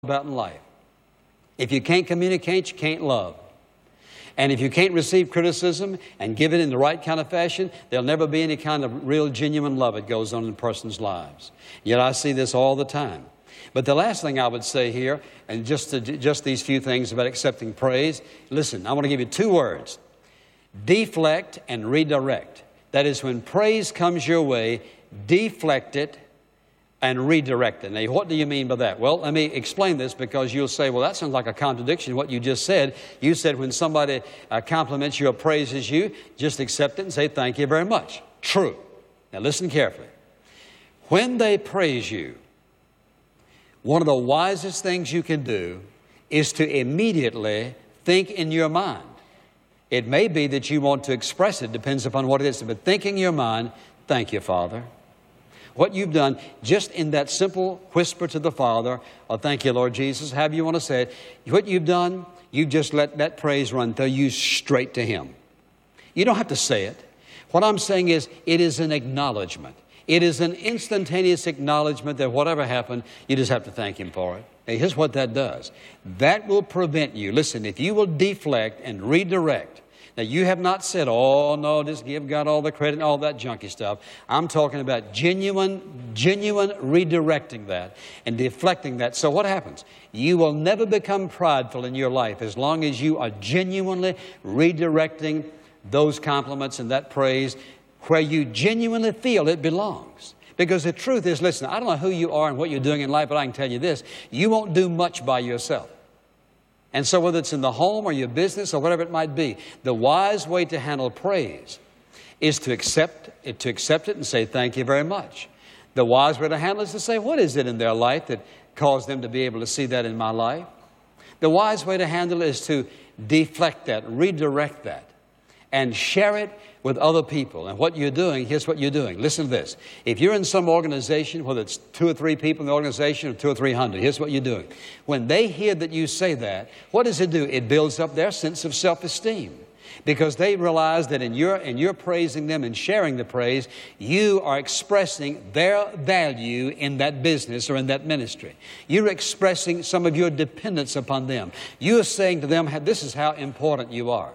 about in life. If you can't communicate, you can't love. And if you can't receive criticism and give it in the right kind of fashion, there'll never be any kind of real, genuine love that goes on in a person's lives. Yet I see this all the time. But the last thing I would say here, and just, to, just these few things about accepting praise, listen, I want to give you two words deflect and redirect. That is, when praise comes your way, deflect it and redirect it. Now, what do you mean by that? Well, let me explain this because you'll say, well, that sounds like a contradiction what you just said. You said when somebody uh, compliments you or praises you, just accept it and say, thank you very much. True. Now, listen carefully. When they praise you, one of the wisest things you can do is to immediately think in your mind. It may be that you want to express it, depends upon what it is, but think in your mind, thank you, Father. What you've done, just in that simple whisper to the Father, oh, thank you, Lord Jesus, however you want to say it, what you've done, you just let that praise run through you straight to Him. You don't have to say it. What I'm saying is, it is an acknowledgement. It is an instantaneous acknowledgement that whatever happened, you just have to thank Him for it. Hey, here's what that does that will prevent you. Listen, if you will deflect and redirect, now, you have not said, oh, no, just give God all the credit and all that junky stuff. I'm talking about genuine, genuine redirecting that and deflecting that. So, what happens? You will never become prideful in your life as long as you are genuinely redirecting those compliments and that praise where you genuinely feel it belongs. Because the truth is, listen, I don't know who you are and what you're doing in life, but I can tell you this you won't do much by yourself. And so, whether it's in the home or your business or whatever it might be, the wise way to handle praise is to accept it, to accept it and say, Thank you very much. The wise way to handle it is to say, What is it in their life that caused them to be able to see that in my life? The wise way to handle it is to deflect that, redirect that, and share it with other people. And what you're doing, here's what you're doing. Listen to this. If you're in some organization, whether it's two or three people in the organization or two or three hundred, here's what you're doing. When they hear that you say that, what does it do? It builds up their sense of self esteem. Because they realize that in your, in your praising them and sharing the praise, you are expressing their value in that business or in that ministry. You're expressing some of your dependence upon them. You're saying to them, this is how important you are.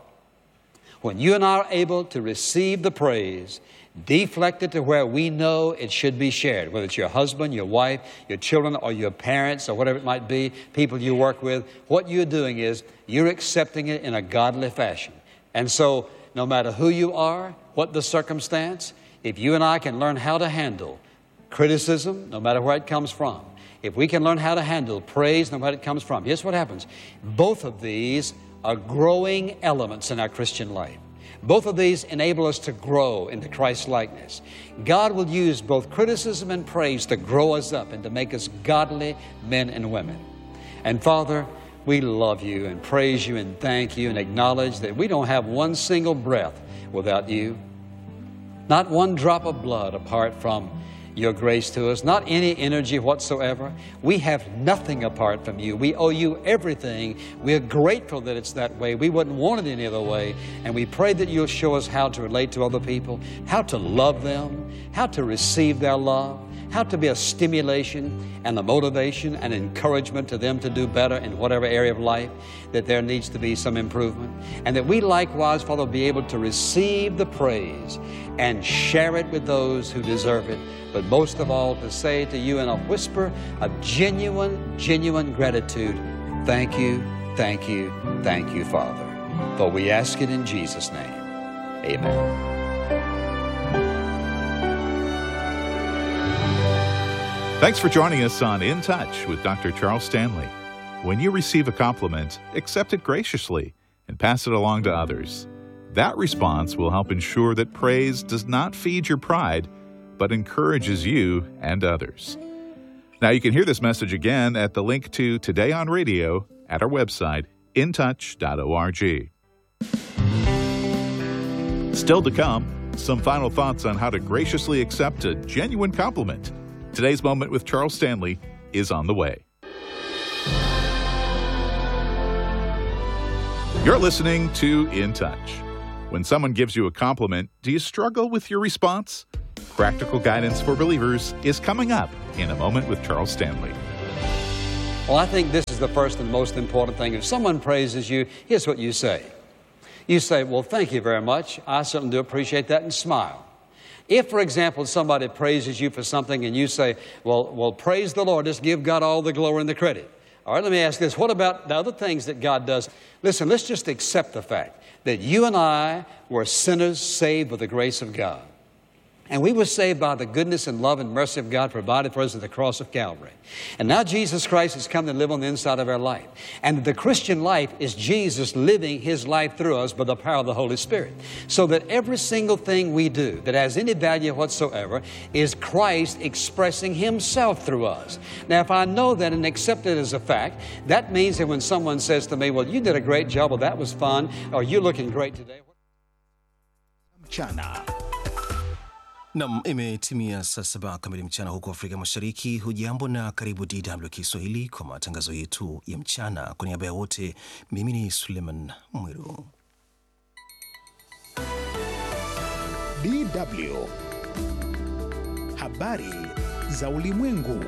When you and I are able to receive the praise, deflect it to where we know it should be shared, whether it's your husband, your wife, your children, or your parents, or whatever it might be, people you work with, what you're doing is you're accepting it in a godly fashion. And so, no matter who you are, what the circumstance, if you and I can learn how to handle criticism, no matter where it comes from, if we can learn how to handle praise, no matter where it comes from, here's what happens. Both of these are growing elements in our Christian life. Both of these enable us to grow into Christ's likeness. God will use both criticism and praise to grow us up and to make us godly men and women. And Father, we love you and praise you and thank you and acknowledge that we don't have one single breath without you, not one drop of blood apart from your grace to us, not any energy whatsoever. We have nothing apart from you. We owe you everything. We're grateful that it's that way. We wouldn't want it any other way. And we pray that you'll show us how to relate to other people, how to love them, how to receive their love, how to be a stimulation and a motivation and encouragement to them to do better in whatever area of life that there needs to be some improvement. And that we likewise, Father, be able to receive the praise and share it with those who deserve it but most of all, to say to you in a whisper of genuine, genuine gratitude, thank you, thank you, thank you, Father. For we ask it in Jesus' name. Amen. Thanks for joining us on In Touch with Dr. Charles Stanley. When you receive a compliment, accept it graciously and pass it along to others. That response will help ensure that praise does not feed your pride but encourages you and others. Now, you can hear this message again at the link to Today on Radio at our website, intouch.org. Still to come, some final thoughts on how to graciously accept a genuine compliment. Today's moment with Charles Stanley is on the way. You're listening to In Touch. When someone gives you a compliment, do you struggle with your response? Practical Guidance for Believers is coming up in a moment with Charles Stanley. Well, I think this is the first and most important thing. If someone praises you, here's what you say. You say, Well, thank you very much. I certainly do appreciate that, and smile. If, for example, somebody praises you for something and you say, Well, well praise the Lord, just give God all the glory and the credit. All right, let me ask this. What about the other things that God does? Listen, let's just accept the fact that you and I were sinners saved by the grace of God. And we were saved by the goodness and love and mercy of God provided for us at the cross of Calvary. And now Jesus Christ has come to live on the inside of our life. And the Christian life is Jesus living His life through us by the power of the Holy Spirit. So that every single thing we do that has any value whatsoever is Christ expressing Himself through us. Now, if I know that and accept it as a fact, that means that when someone says to me, Well, you did a great job, or that was fun, or you're looking great today. mchana. Nam, imetimia saa saba kamili mchana huko Afrika Mashariki. Hujambo na karibu DW Kiswahili kwa matangazo yetu ya mchana. Kwa niaba ya wote, mimi ni Suleiman Mwiru. DW habari za ulimwengu.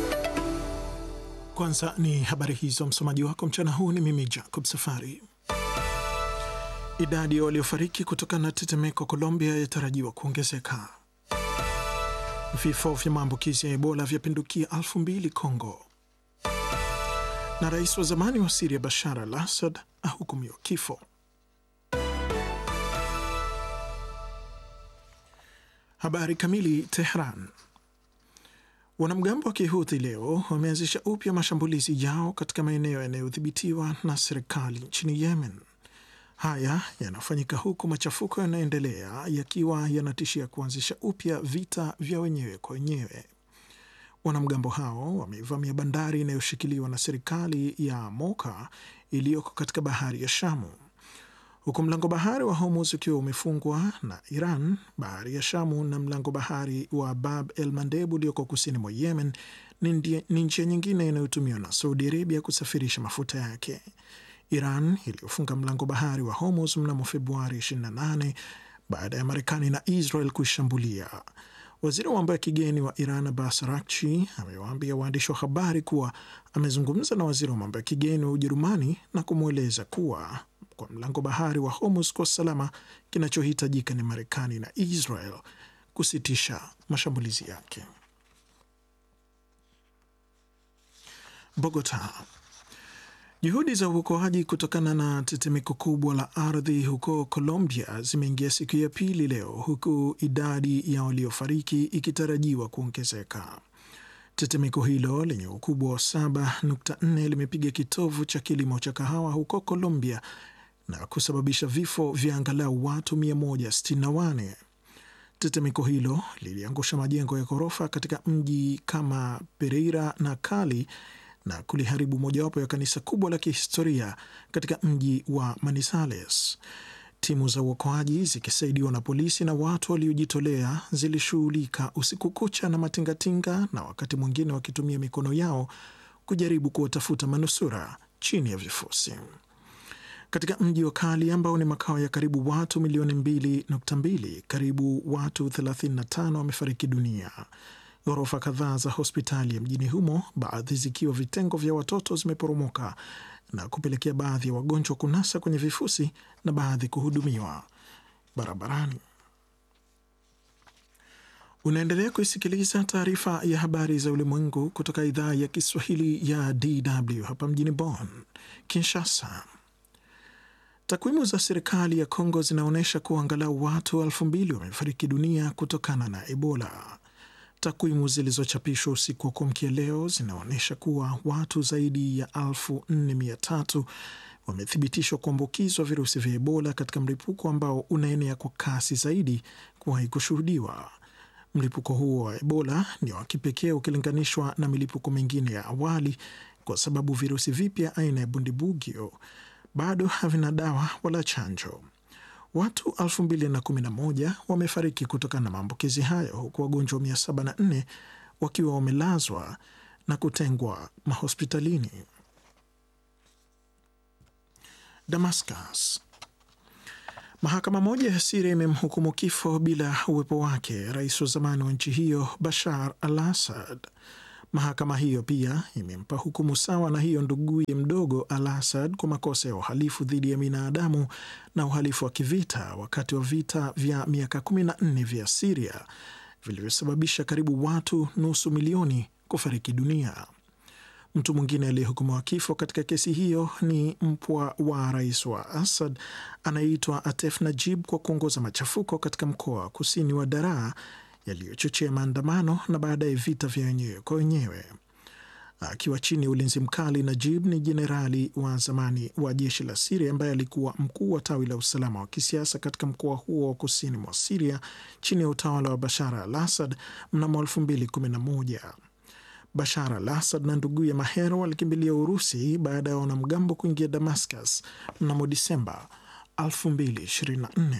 Kwanza ni habari hizo. Msomaji wako mchana huu ni mimi Jacob Safari. Idadi ya waliofariki kutokana na tetemeko Colombia yatarajiwa kuongezeka. Vifo vya maambukizi ya Ebola vyapindukia elfu mbili Congo, na rais wa zamani wa Siria Bashar al Assad ahukumiwa kifo. Habari kamili. Tehran. Wanamgambo wa Kihuthi leo wameanzisha upya mashambulizi yao katika maeneo yanayodhibitiwa na serikali nchini Yemen. Haya yanafanyika huku machafuko yanayoendelea yakiwa yanatishia kuanzisha upya vita vya wenyewe kwa wenyewe. Wanamgambo hao wameivamia bandari inayoshikiliwa na serikali ya Moka iliyoko katika bahari ya Shamu, huku mlango bahari wa Hormuz ukiwa umefungwa na Iran. Bahari ya Shamu na mlango bahari wa Bab el Mandeb ulioko kusini mwa Yemen ni njia nyingine inayotumiwa na Saudi Arabia kusafirisha mafuta yake. Iran iliyofunga mlango bahari wa Hormuz mnamo Februari 28 baada ya Marekani na Israel kuishambulia. Waziri wa mambo ya kigeni wa Iran Abbas Araghchi amewaambia waandishi wa habari kuwa amezungumza na waziri wa mambo ya kigeni wa Ujerumani na kumweleza kuwa kwa mlango bahari wa Hormuz kwa salama, kinachohitajika ni Marekani na Israel kusitisha mashambulizi yake. Bogota. Juhudi za uokoaji kutokana na tetemeko kubwa la ardhi huko Colombia zimeingia siku ya pili leo, huku idadi ya waliofariki ikitarajiwa kuongezeka. Tetemeko hilo lenye ukubwa wa 7.4 limepiga kitovu cha kilimo cha kahawa huko Colombia na kusababisha vifo vya angalau watu 164. Tetemeko hilo liliangusha majengo ya ghorofa katika mji kama Pereira na Cali na kuliharibu mojawapo ya kanisa kubwa la kihistoria katika mji wa Manizales. Timu za uokoaji zikisaidiwa na polisi na watu waliojitolea zilishughulika usiku kucha na matingatinga na wakati mwingine wakitumia mikono yao kujaribu kuwatafuta manusura chini ya vifusi. Katika mji wa Kali ambao ni makao ya karibu watu milioni 2.2, karibu watu 35 wamefariki dunia. Ghorofa kadhaa za hospitali ya mjini humo, baadhi zikiwa vitengo vya watoto, zimeporomoka na kupelekea baadhi ya wagonjwa kunasa kwenye vifusi na baadhi kuhudumiwa barabarani. Unaendelea kuisikiliza taarifa ya habari za ulimwengu kutoka idhaa ya Kiswahili ya DW hapa mjini Bonn. Kinshasa. Takwimu za serikali ya Kongo zinaonyesha kuwa angalau watu elfu mbili wamefariki dunia kutokana na Ebola. Takwimu zilizochapishwa usiku wa kuamkia leo zinaonyesha kuwa watu zaidi ya elfu nne mia tatu wamethibitishwa kuambukizwa virusi vya Ebola katika mlipuko ambao unaenea kwa kasi zaidi kuwahi kushuhudiwa. Mlipuko huo wa Ebola ni wa kipekee ukilinganishwa na milipuko mingine ya awali kwa sababu virusi vipya aina ya bundibugyo bado havina dawa wala chanjo. Watu 2011 wamefariki kutokana na maambukizi hayo huku wagonjwa 704 wakiwa wamelazwa na kutengwa mahospitalini. Damascus. Mahakama moja ya Siria imemhukumu kifo bila uwepo wake rais wa zamani wa nchi hiyo Bashar al Assad. Mahakama hiyo pia imempa hukumu sawa na hiyo nduguye mdogo Al Asad kwa makosa ya uhalifu dhidi ya binadamu na uhalifu wa kivita wakati wa vita vya miaka 14 vya Siria vilivyosababisha karibu watu nusu milioni kufariki dunia. Mtu mwingine aliyehukumiwa kifo katika kesi hiyo ni mpwa wa rais wa Assad anayeitwa Atef Najib kwa kuongoza machafuko katika mkoa wa kusini wa Daraa yaliyochochea maandamano na baadaye vita vya wenyewe kwa wenyewe. Akiwa chini ya ulinzi mkali, Najib ni jenerali wa zamani wa jeshi la Siria ambaye alikuwa mkuu wa tawi la usalama wa kisiasa katika mkoa huo wa kusini mwa Siria chini ya utawala wa Bashar al Assad mnamo 2011. Bashar al Assad na nduguye Maher walikimbilia Urusi baada ya wanamgambo kuingia Damascus mnamo Disemba 2024.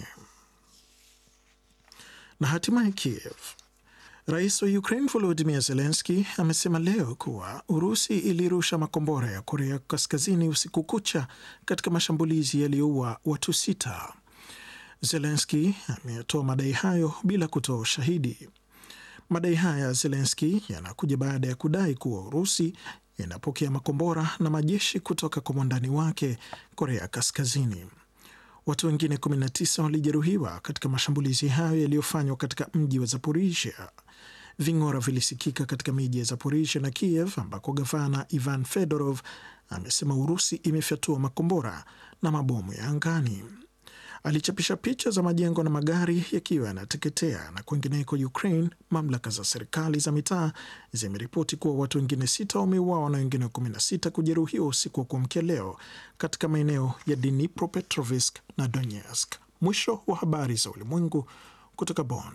Na hatimaye Kiev. Rais wa Ukraine Volodymyr Zelensky amesema leo kuwa Urusi ilirusha makombora ya Korea Kaskazini usiku kucha katika mashambulizi yaliyoua watu sita. Zelensky ametoa madai hayo bila kutoa ushahidi. Madai haya ya Zelensky yanakuja baada ya kudai kuwa Urusi inapokea makombora na majeshi kutoka kwa mwandani wake Korea Kaskazini. Watu wengine 19 walijeruhiwa katika mashambulizi hayo yaliyofanywa katika mji wa Zaporizhia. Ving'ora vilisikika katika miji ya Zaporizhia na Kiev ambako gavana Ivan Fedorov amesema Urusi imefyatua makombora na mabomu ya angani. Alichapisha picha za majengo na magari yakiwa yanateketea. Na kwingineko Ukraine, mamlaka za serikali za mitaa zimeripoti kuwa watu wengine sita wameuawa na wengine 16 kujeruhiwa usiku wa kuamkia leo katika maeneo ya Dnipropetrovsk na Donetsk. Mwisho wa habari za ulimwengu kutoka Bonn.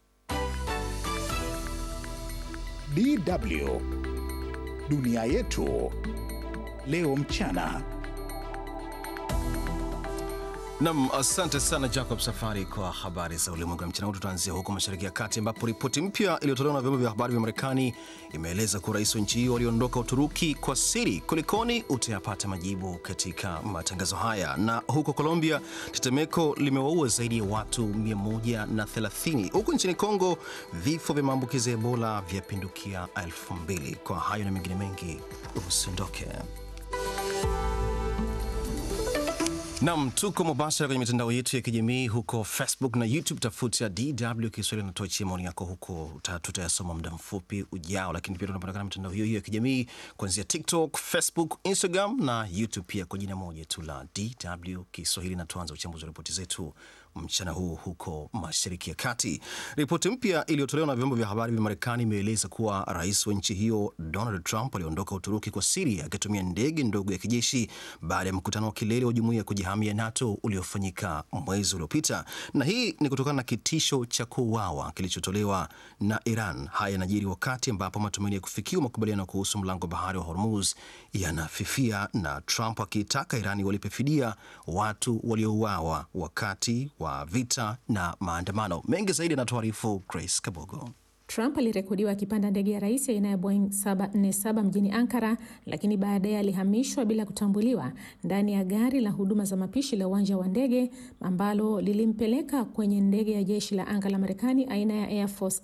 DW dunia yetu leo mchana. Nam, asante sana Jacob Safari kwa habari za ulimwengu ya mchana huu. Tutaanzia huko Mashariki ya Kati ambapo ripoti mpya iliyotolewa na vyombo vya habari vya Marekani imeeleza kuwa rais wa nchi hiyo aliondoka Uturuki kwa siri. Kulikoni? Utayapata majibu katika matangazo haya. Na huko Colombia, tetemeko limewaua zaidi ya watu 130 huku nchini Kongo vifo vya maambukizi ya Ebola vyapindukia elfu mbili. Kwa hayo na mengine mengi, usiondoke. Nam, tuko mubashara kwenye mitandao yetu ya kijamii huko Facebook na YouTube. Tafuta DW Kiswahili na tuachie maoni yako huko, tutayasoma muda mfupi ujao. Lakini pia tunapatikana mitandao hiyo hiyo ya kijamii kuanzia TikTok, Facebook, Instagram na YouTube pia kwa jina moja tu la DW Kiswahili. Na tuanza uchambuzi wa ripoti zetu mchana huu huko Mashariki ya Kati. Ripoti mpya iliyotolewa na vyombo vya habari vya Marekani imeeleza kuwa rais wa nchi hiyo Donald Trump aliondoka Uturuki kwa siri akitumia ndege ndogo ya kijeshi baada ya mkutano wa kilele wa jumuiya ya kujihamia NATO uliofanyika mwezi uliopita, na hii ni kutokana na kitisho cha kuuawa kilichotolewa na Iran. Haya yanajiri wakati ambapo matumaini ya kufikiwa makubaliano kuhusu mlango bahari wa Hormuz yanafifia na Trump akiitaka Irani walipe fidia watu waliouawa wakati wa vita na maandamano. Mengi zaidi anatuarifu Grace Kabogo. Trump alirekodiwa akipanda ndege ya rais aina ya Boeing 747 mjini Ankara, lakini baadaye alihamishwa bila kutambuliwa ndani ya gari la huduma za mapishi la uwanja wa ndege ambalo lilimpeleka kwenye ndege ya jeshi la anga la Marekani aina ya Air Force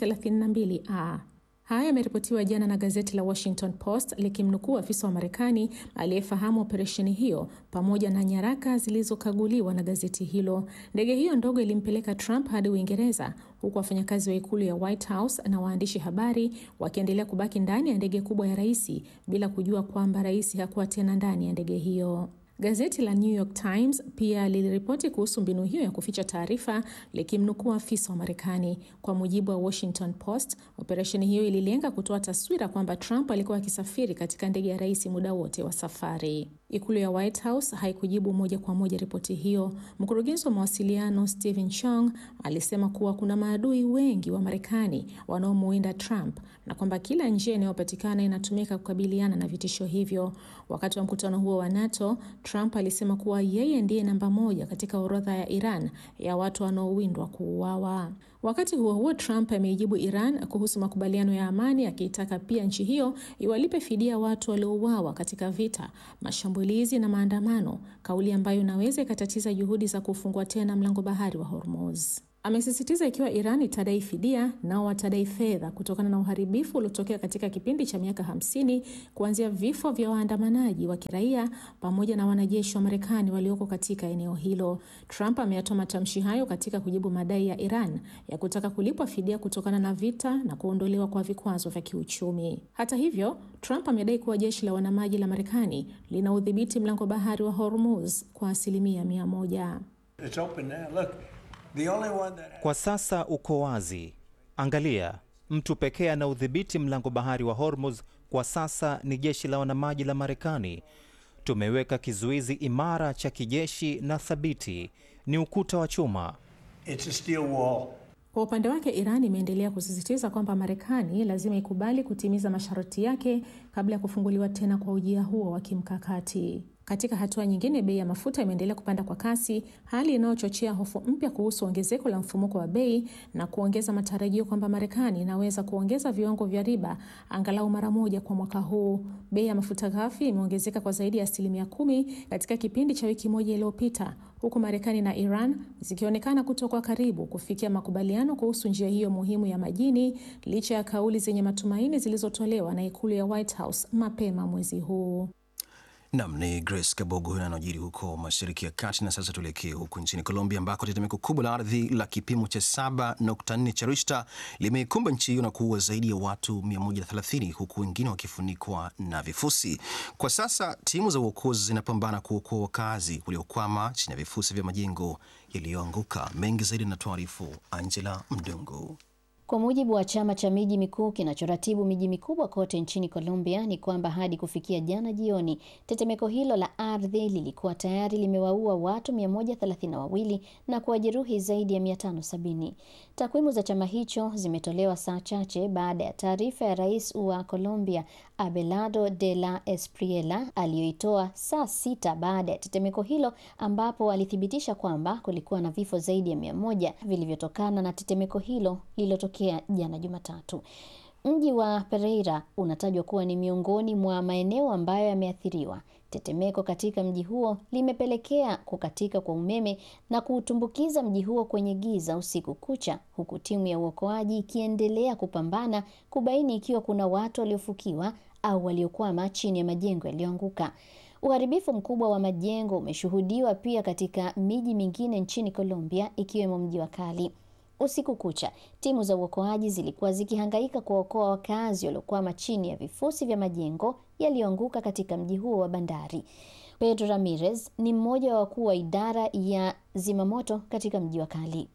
C-32A. Haya yameripotiwa jana na gazeti la Washington Post likimnukuu afisa wa Marekani aliyefahamu operesheni hiyo pamoja na nyaraka zilizokaguliwa na gazeti hilo. Ndege hiyo ndogo ilimpeleka Trump hadi Uingereza, huku wafanyakazi wa ikulu ya White House na waandishi habari wakiendelea kubaki ndani ya ndege kubwa ya rais bila kujua kwamba rais hakuwa tena ndani ya ndege hiyo. Gazeti la New York Times pia liliripoti kuhusu mbinu hiyo ya kuficha taarifa likimnukuu afisa wa Marekani. Kwa mujibu wa Washington Post, operesheni hiyo ililenga kutoa taswira kwamba Trump alikuwa akisafiri katika ndege ya rais muda wote wa safari. Ikulu ya White House haikujibu moja kwa moja ripoti hiyo. Mkurugenzi wa mawasiliano Stephen Chong alisema kuwa kuna maadui wengi wa Marekani wanaomuinda Trump na kwamba kila njia inayopatikana inatumika kukabiliana na vitisho hivyo. Wakati wa mkutano huo wa NATO, Trump alisema kuwa yeye ndiye namba moja katika orodha ya Iran ya watu wanaowindwa kuuawa. Wakati huo huo, Trump ameijibu Iran kuhusu makubaliano ya amani akiitaka pia nchi hiyo iwalipe fidia watu waliouawa katika vita, mashambulizi na maandamano, kauli ambayo inaweza ikatatiza juhudi za kufungua tena mlango bahari wa Hormuz. Amesisitiza ikiwa Iran itadai fidia, nao watadai fedha kutokana na uharibifu uliotokea katika kipindi cha miaka 50 kuanzia vifo vya waandamanaji wa kiraia pamoja na wanajeshi wa Marekani walioko katika eneo hilo. Trump ameyatoa matamshi hayo katika kujibu madai ya Iran ya kutaka kulipwa fidia kutokana na vita na kuondolewa kwa vikwazo vya kiuchumi. Hata hivyo, Trump amedai kuwa jeshi la wanamaji la Marekani lina udhibiti mlango bahari wa Hormuz kwa asilimia mia moja. Kwa sasa uko wazi. Angalia, mtu pekee ana udhibiti mlango bahari wa Hormuz kwa sasa ni jeshi la wanamaji la Marekani. Tumeweka kizuizi imara cha kijeshi na thabiti, ni ukuta wa chuma. Kwa upande wake Iran imeendelea kusisitiza kwamba Marekani lazima ikubali kutimiza masharti yake kabla ya kufunguliwa tena kwa ujia huo wa kimkakati. Katika hatua nyingine, bei ya mafuta imeendelea kupanda kwa kasi, hali inayochochea hofu mpya kuhusu ongezeko la mfumuko wa bei na kuongeza matarajio kwamba Marekani inaweza kuongeza viwango vya riba angalau mara moja kwa mwaka huu. Bei ya mafuta ghafi imeongezeka kwa zaidi ya asilimia kumi katika kipindi cha wiki moja iliyopita, huku Marekani na Iran zikionekana kutoka karibu kufikia makubaliano kuhusu njia hiyo muhimu ya majini, licha ya kauli zenye matumaini zilizotolewa na ikulu ya White House mapema mwezi huu. Nam ni Grace Kabogo huyo anajiri huko mashariki ya kati. Na sasa tuelekee huko nchini Colombia ambako tetemeko kubwa la ardhi la kipimo cha 7.4 cha Richter limeikumba nchi hiyo na kuua zaidi ya watu 130 huku wengine wakifunikwa na vifusi. Kwa sasa timu za uokozi zinapambana kuokoa wakazi waliokwama chini ya vifusi vya majengo yaliyoanguka. Mengi zaidi na tuarifu Angela Mdungu. Kwa mujibu wa chama cha miji mikuu kinachoratibu miji mikubwa kote nchini Colombia ni kwamba hadi kufikia jana jioni, tetemeko hilo la ardhi lilikuwa tayari limewaua watu 132 na kuwajeruhi zaidi ya 570. Takwimu za chama hicho zimetolewa saa chache baada ya taarifa ya rais wa Colombia Abelardo de la Espriella aliyoitoa saa sita baada ya tetemeko hilo, ambapo alithibitisha kwamba kulikuwa na vifo zaidi ya mia moja vilivyotokana na tetemeko hilo lililotokea jana Jumatatu. Mji wa Pereira unatajwa kuwa ni miongoni mwa maeneo ambayo yameathiriwa. Tetemeko katika mji huo limepelekea kukatika kwa umeme na kuutumbukiza mji huo kwenye giza usiku kucha, huku timu ya uokoaji ikiendelea kupambana kubaini ikiwa kuna watu waliofukiwa au waliokwama chini ya majengo yaliyoanguka. Uharibifu mkubwa wa majengo umeshuhudiwa pia katika miji mingine nchini Colombia ikiwemo mji wa Cali. Usiku kucha timu za uokoaji zilikuwa zikihangaika kuwaokoa wakazi waliokwama chini ya vifusi vya majengo yaliyoanguka katika mji huo wa bandari. Pedro Ramirez ni mmoja wa wakuu wa idara ya zimamoto katika mji wa Cali.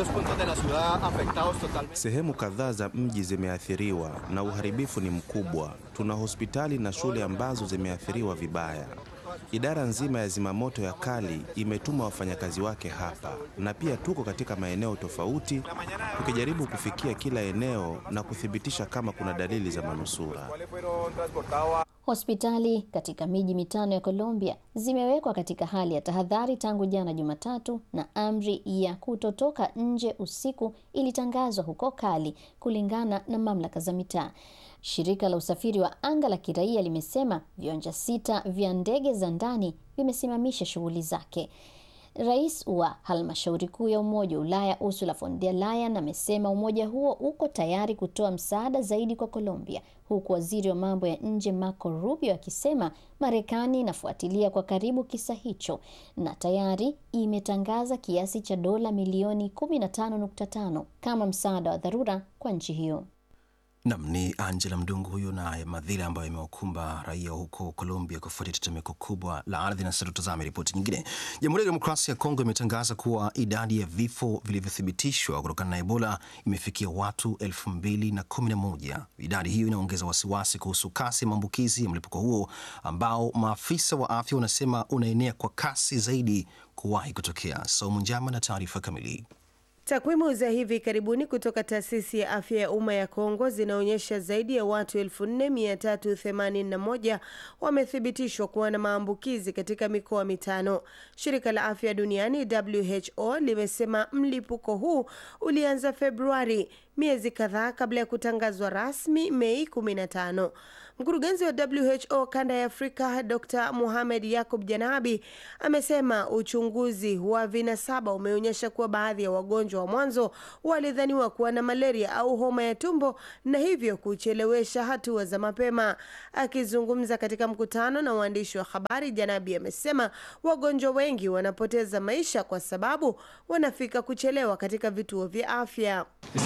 Sehemu kadhaa za mji zimeathiriwa na uharibifu ni mkubwa. Tuna hospitali na shule ambazo zimeathiriwa vibaya. Idara nzima ya zimamoto ya Cali imetuma wafanyakazi wake hapa, na pia tuko katika maeneo tofauti tukijaribu kufikia kila eneo na kuthibitisha kama kuna dalili za manusura. Hospitali katika miji mitano ya Colombia zimewekwa katika hali ya tahadhari tangu jana Jumatatu, na amri ya kutotoka nje usiku ilitangazwa huko Cali, kulingana na mamlaka za mitaa. Shirika la usafiri wa anga la kiraia limesema viwanja sita vya ndege za ndani vimesimamisha shughuli zake. Rais wa halmashauri kuu ya Umoja wa Ulaya Ursula von der Leyen amesema umoja huo uko tayari kutoa msaada zaidi kwa Colombia, huku waziri wa mambo ya nje Marco Rubio akisema Marekani inafuatilia kwa karibu kisa hicho na tayari imetangaza kiasi cha dola milioni 15.5 kama msaada wa dharura kwa nchi hiyo. Nam ni Angela Mdungu huyo na madhila ambayo yamewakumba raia huko Colombia kufuatia tetemeko kubwa la ardhi. Na sasa tutazame ripoti nyingine. Jamhuri ya Demokrasia ya Kongo imetangaza kuwa idadi ya vifo vilivyothibitishwa kutokana na Ebola imefikia watu elfu mbili na kumi na moja. Idadi hiyo inaongeza wasiwasi kuhusu kasi ya maambukizi ya mlipuko huo ambao maafisa wa afya wanasema unaenea kwa kasi zaidi kuwahi kutokea. Saumu Njama na taarifa kamili. Takwimu za hivi karibuni kutoka taasisi ya afya ya umma ya Kongo zinaonyesha zaidi ya watu 4381 wamethibitishwa kuwa na maambukizi katika mikoa mitano. Shirika la afya duniani WHO limesema mlipuko huu ulianza Februari, miezi kadhaa kabla ya kutangazwa rasmi Mei 15. Mkurugenzi wa WHO kanda ya Afrika Dr Mohamed Yakub Janabi amesema uchunguzi wa vinasaba umeonyesha kuwa baadhi ya wagonjwa wa mwanzo walidhaniwa kuwa na malaria au homa ya tumbo na hivyo kuchelewesha hatua za mapema. Akizungumza katika mkutano na waandishi wa habari, Janabi amesema wagonjwa wengi wanapoteza maisha kwa sababu wanafika kuchelewa katika vituo vya afya.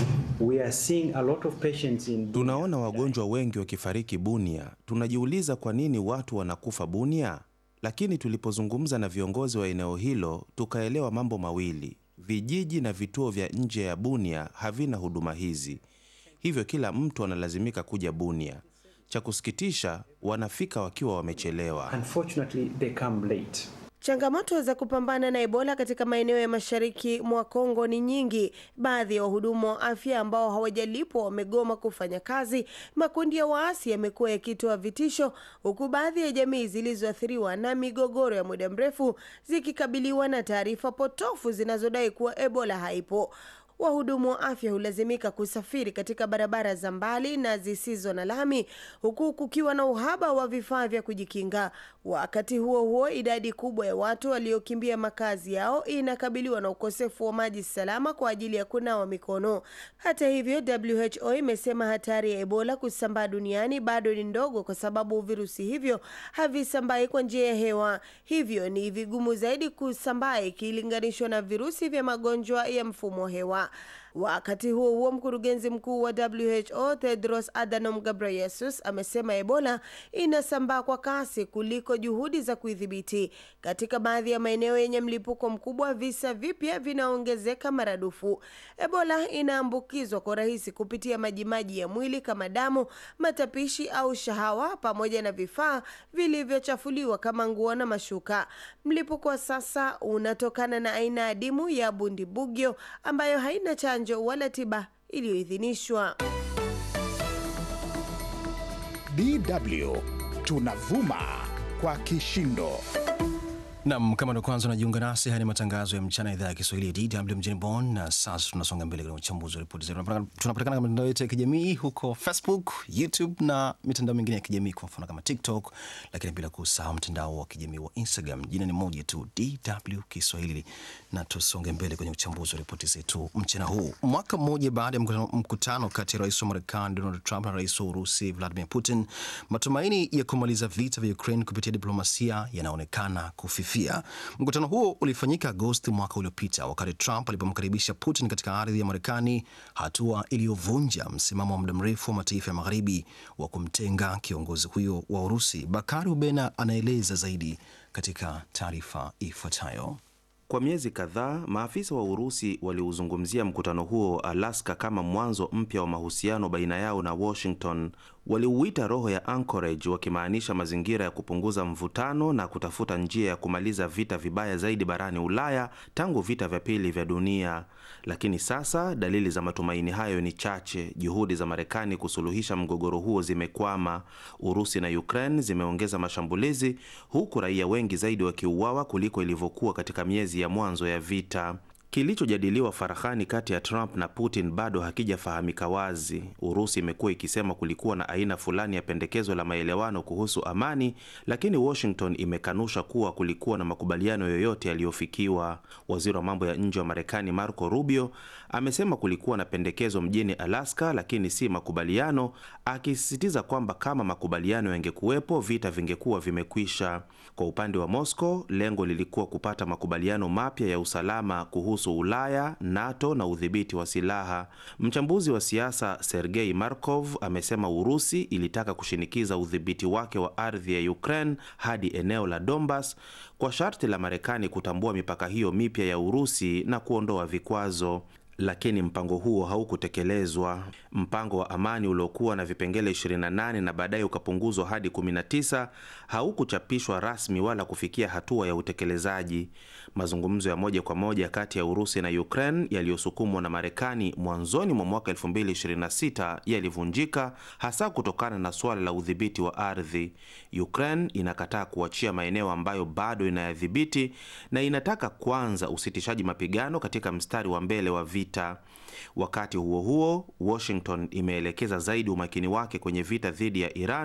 We are seeing a lot of patients in Tunaona wagonjwa wengi wakifariki Bunia. Tunajiuliza kwa nini watu wanakufa Bunia, lakini tulipozungumza na viongozi wa eneo hilo tukaelewa mambo mawili: vijiji na vituo vya nje ya Bunia havina huduma hizi, hivyo kila mtu analazimika kuja Bunia. Cha kusikitisha, wanafika wakiwa wamechelewa. Unfortunately, they come late. Changamoto za kupambana na Ebola katika maeneo ya mashariki mwa Kongo ni nyingi. Baadhi ya wahudumu wa afya ambao hawajalipwa wamegoma kufanya kazi. Makundi ya waasi yamekuwa yakitoa vitisho, huku baadhi ya jamii zilizoathiriwa na migogoro ya muda mrefu zikikabiliwa na taarifa potofu zinazodai kuwa Ebola haipo. Wahudumu wa afya hulazimika kusafiri katika barabara za mbali na zisizo na lami huku kukiwa na uhaba wa vifaa vya kujikinga. Wakati huo huo, idadi kubwa ya watu waliokimbia makazi yao inakabiliwa na ukosefu wa maji salama kwa ajili ya kunawa mikono. Hata hivyo, WHO imesema hatari ya Ebola kusambaa duniani bado ni ndogo kwa sababu virusi hivyo havisambai kwa njia ya hewa, hivyo ni vigumu zaidi kusambaa ikilinganishwa na virusi vya magonjwa ya mfumo wa hewa. Wakati huo huo, mkurugenzi mkuu wa WHO Tedros Adhanom Ghebreyesus amesema Ebola inasambaa kwa kasi kuliko juhudi za kuidhibiti. Katika baadhi ya maeneo yenye mlipuko mkubwa, visa vipya vinaongezeka maradufu. Ebola inaambukizwa kwa rahisi kupitia majimaji ya mwili kama damu, matapishi au shahawa, pamoja na vifaa vilivyochafuliwa kama nguo na mashuka. Mlipuko wa sasa unatokana na aina adimu ya bundibugyo ambayo haina chanjo wala tiba iliyoidhinishwa. DW tunavuma kwa kishindo. Nam, kama ndo kwanza unajiunga nasi, haya ni matangazo ya mchana ya idhaa ya Kiswahili ya DW mjini Bonn, na sasa tunasonga mbele katika uchambuzi wa ripoti zetu. Tunapatikana katika mitandao yetu ya kijamii huko Facebook, YouTube na mitandao mingine ya kijamii, kwa mfano kama TikTok, lakini bila kusahau mtandao wa kijamii wa Instagram. Jina ni moja tu, DW Kiswahili, na tusonge mbele kwenye uchambuzi wa ripoti zetu mchana huu. Mwaka mmoja baada ya mkutano, mkutano kati ya rais wa Marekani Donald Trump na rais wa Urusi Vladimir Putin, matumaini ya kumaliza vita vya Ukraine kupitia diplomasia yanaonekana kufifia. Mkutano huo ulifanyika Agosti mwaka uliopita wakati Trump alipomkaribisha Putin katika ardhi ya Marekani, hatua iliyovunja msimamo wa muda mrefu wa mataifa ya magharibi wa kumtenga kiongozi huyo wa Urusi. Bakari Ubena anaeleza zaidi katika taarifa ifuatayo. Kwa miezi kadhaa maafisa wa Urusi waliuzungumzia mkutano huo Alaska kama mwanzo mpya wa mahusiano baina yao na Washington. Waliuita roho ya Anchorage, wakimaanisha mazingira ya kupunguza mvutano na kutafuta njia ya kumaliza vita vibaya zaidi barani Ulaya tangu vita vya pili vya dunia. Lakini sasa dalili za matumaini hayo ni chache. Juhudi za Marekani kusuluhisha mgogoro huo zimekwama. Urusi na Ukraine zimeongeza mashambulizi, huku raia wengi zaidi wakiuawa kuliko ilivyokuwa katika miezi ya mwanzo ya vita. Kilichojadiliwa farahani kati ya Trump na Putin bado hakijafahamika wazi. Urusi imekuwa ikisema kulikuwa na aina fulani ya pendekezo la maelewano kuhusu amani, lakini Washington imekanusha kuwa kulikuwa na makubaliano yoyote yaliyofikiwa. Waziri wa mambo ya nje wa Marekani Marco Rubio amesema kulikuwa na pendekezo mjini Alaska, lakini si makubaliano, akisisitiza kwamba kama makubaliano yangekuwepo, vita vingekuwa vimekwisha. Kwa upande wa Moscow, lengo lilikuwa kupata makubaliano mapya ya usalama kuhusu Ulaya, NATO na udhibiti wa silaha. Mchambuzi wa siasa Sergei Markov amesema Urusi ilitaka kushinikiza udhibiti wake wa ardhi ya Ukraine hadi eneo la Donbas kwa sharti la Marekani kutambua mipaka hiyo mipya ya Urusi na kuondoa vikwazo. Lakini mpango huo haukutekelezwa. Mpango wa amani uliokuwa na vipengele 28 na baadaye ukapunguzwa hadi 19 haukuchapishwa rasmi wala kufikia hatua ya utekelezaji. Mazungumzo ya moja kwa moja kati ya Urusi na Ukraine yaliyosukumwa na Marekani mwanzoni mwa mwaka 2026 yalivunjika hasa kutokana na suala la udhibiti wa ardhi. Ukraine inakataa kuachia maeneo ambayo bado inayadhibiti na inataka kwanza usitishaji mapigano katika mstari wa mbele wa vita. Wakati huo huo, Washington imeelekeza zaidi umakini wake kwenye vita dhidi ya Iran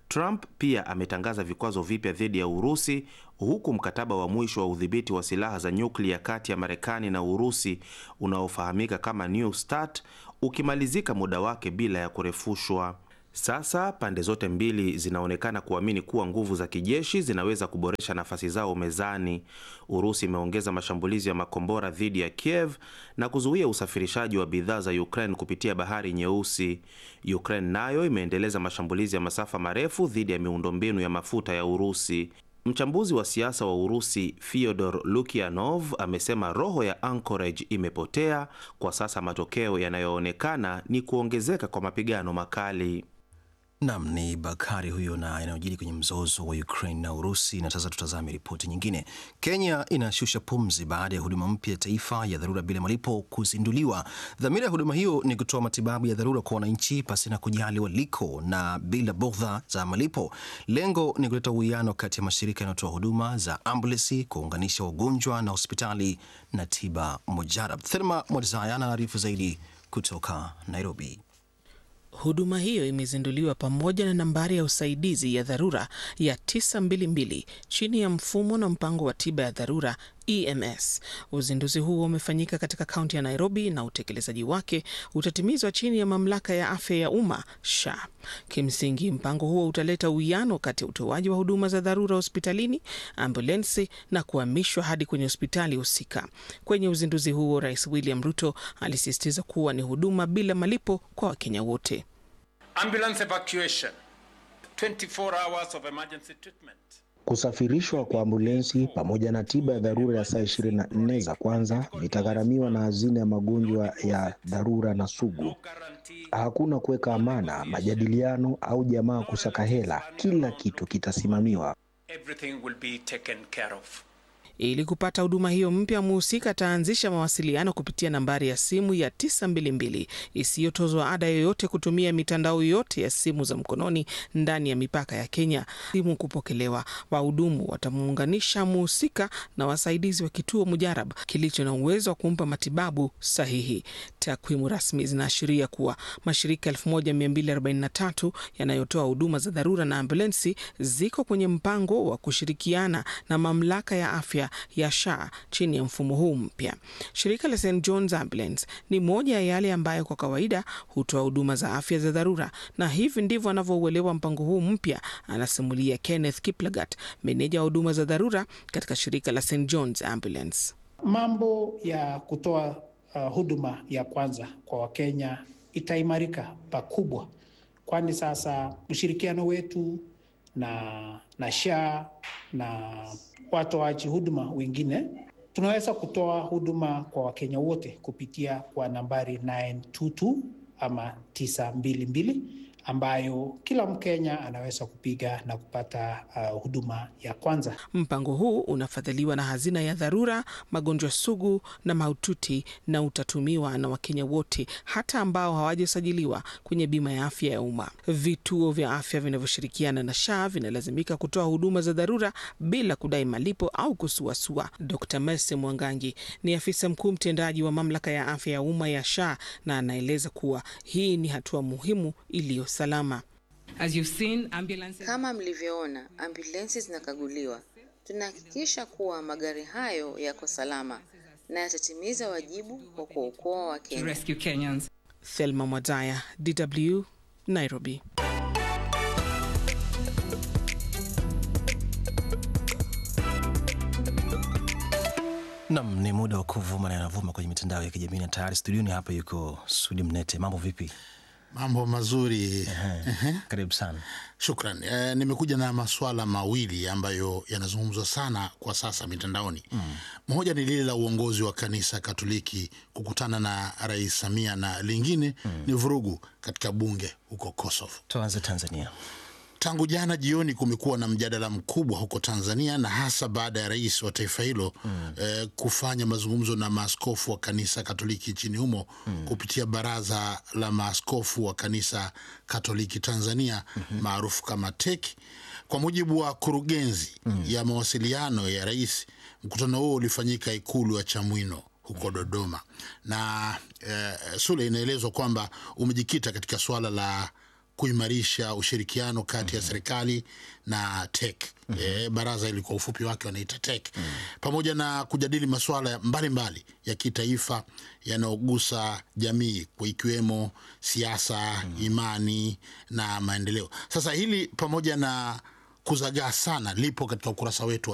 Trump pia ametangaza vikwazo vipya dhidi ya Urusi huku mkataba wa mwisho wa udhibiti wa silaha za nyuklia kati ya Marekani na Urusi unaofahamika kama New START ukimalizika muda wake bila ya kurefushwa. Sasa pande zote mbili zinaonekana kuamini kuwa nguvu za kijeshi zinaweza kuboresha nafasi zao mezani. Urusi imeongeza mashambulizi ya makombora dhidi ya Kiev na kuzuia usafirishaji wa bidhaa za Ukraine kupitia Bahari Nyeusi. Ukraine nayo imeendeleza mashambulizi ya masafa marefu dhidi ya miundombinu ya mafuta ya Urusi. Mchambuzi wa siasa wa Urusi Fyodor Lukianov amesema roho ya Anchorage imepotea kwa sasa. Matokeo yanayoonekana ni kuongezeka kwa mapigano makali. Nam ni Bakari huyo na yanayojiri kwenye mzozo wa Ukraine na Urusi. Na sasa tutazame ripoti nyingine. Kenya inashusha pumzi baada ya huduma mpya ya taifa ya dharura bila malipo kuzinduliwa. Dhamira ya huduma hiyo ni kutoa matibabu ya dharura kwa wananchi pasina kujali waliko na bila bugdha za malipo. Lengo ni kuleta uwiano kati ya mashirika yanayotoa huduma za ambulensi, kuunganisha wagonjwa na hospitali na tiba mujarab. Thelma Mwadzaya anaarifu zaidi kutoka Nairobi. Huduma hiyo imezinduliwa pamoja na nambari ya usaidizi ya dharura ya 922 chini ya mfumo na mpango wa tiba ya dharura EMS. Uzinduzi huo umefanyika katika kaunti ya Nairobi na utekelezaji wake utatimizwa chini ya mamlaka ya afya ya umma SHA. Kimsingi, mpango huo utaleta uwiano kati ya utoaji wa huduma za dharura hospitalini, ambulensi na kuhamishwa hadi kwenye hospitali husika. Kwenye uzinduzi huo, Rais William Ruto alisisitiza kuwa ni huduma bila malipo kwa Wakenya wote. Ambulance evacuation, 24 hours of emergency treatment. Kusafirishwa kwa ambulensi pamoja na tiba ya dharura ya saa 24 za kwanza vitagharamiwa na hazina ya magonjwa ya dharura na sugu. Hakuna kuweka amana, majadiliano au jamaa kusaka hela. Kila kitu kitasimamiwa. Everything will be taken care of. Ili kupata huduma hiyo mpya, mhusika ataanzisha mawasiliano kupitia nambari ya simu ya 922 isiyotozwa ada yoyote kutumia mitandao yote ya simu za mkononi ndani ya mipaka ya Kenya. Simu kupokelewa, wahudumu watamuunganisha mhusika na wasaidizi wa kituo mujarab kilicho na uwezo wa kumpa matibabu sahihi. Takwimu rasmi zinaashiria kuwa mashirika 1243 yanayotoa huduma za dharura na ambulensi ziko kwenye mpango wa kushirikiana na mamlaka ya afya ya SHA chini ya mfumo huu mpya. Shirika la St John's Ambulance ni moja ya yale ambayo kwa kawaida hutoa huduma za afya za dharura, na hivi ndivyo anavyouelewa mpango huu mpya, anasimulia Kenneth Kiplagat, meneja wa huduma za dharura katika shirika la St John's Ambulance. Mambo ya kutoa uh, huduma ya kwanza kwa Wakenya itaimarika pakubwa, kwani sasa ushirikiano wetu na, na SHA na watoaji huduma wengine tunaweza kutoa huduma kwa Wakenya wote kupitia kwa nambari 922 ama 922 ambayo kila Mkenya anaweza kupiga na kupata uh, huduma ya kwanza. Mpango huu unafadhiliwa na hazina ya dharura, magonjwa sugu na mahututi, na utatumiwa na Wakenya wote, hata ambao hawajasajiliwa kwenye bima ya afya ya umma. Vituo vya afya vinavyoshirikiana na SHA vinalazimika kutoa huduma za dharura bila kudai malipo au kusuasua. Dr Mercy Mwangangi ni afisa mkuu mtendaji wa mamlaka ya afya ya umma ya SHA na anaeleza kuwa hii ni hatua muhimu iliyo salama. Kama mlivyoona, ambulensi zinakaguliwa. Tunahakikisha kuwa magari hayo yako salama na yatatimiza wajibu wa kuokoa Wakenya. Thelma Mwadzaya, DW, Nairobi. Nam, ni muda wa kuvuma na yanavuma kwenye mitandao ya kijamii na tayari studioni hapa yuko Sudi Mnete. Mambo vipi? Mambo mazuri. Karibu sana. Shukran. E, nimekuja na maswala mawili ambayo yanazungumzwa sana kwa sasa mitandaoni. Mm. Moja ni lile la uongozi wa kanisa Katoliki kukutana na Rais Samia na lingine mm. ni vurugu katika bunge huko Kosovo. Tuanze Tanzania. Tangu jana jioni kumekuwa na mjadala mkubwa huko Tanzania na hasa baada ya rais wa taifa hilo mm. eh, kufanya mazungumzo na maaskofu wa kanisa Katoliki nchini humo mm. kupitia baraza la maaskofu wa kanisa Katoliki Tanzania mm -hmm. maarufu kama TEC. Kwa mujibu wa kurugenzi mm. ya mawasiliano ya rais, mkutano huo ulifanyika ikulu ya Chamwino huko Dodoma na eh, Sule, inaelezwa kwamba umejikita katika suala la kuimarisha ushirikiano kati ya serikali na TEC. E, baraza ili kwa ufupi wake wanaita TEC, pamoja na kujadili masuala mbalimbali ya kitaifa yanayogusa jamii kwa ikiwemo siasa, imani na maendeleo. Sasa hili pamoja na kuzagaa sana lipo katika ukurasa wetu wa